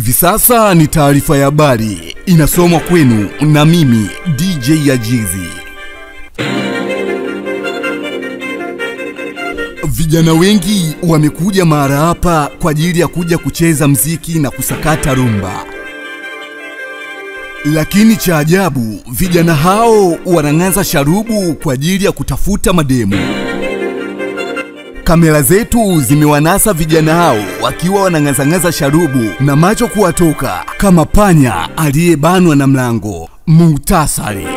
Hivi sasa ni taarifa ya habari inasomwa kwenu na mimi DJ Ajizi. Vijana wengi wamekuja mahali hapa kwa ajili ya kuja kucheza mziki na kusakata rumba, lakini cha ajabu, vijana hao wanang'aza sharubu kwa ajili ya kutafuta mademu. Kamera zetu zimewanasa vijana hao wakiwa wanang'azang'aza sharubu na macho kuwatoka kama panya aliyebanwa na mlango. Muhtasari.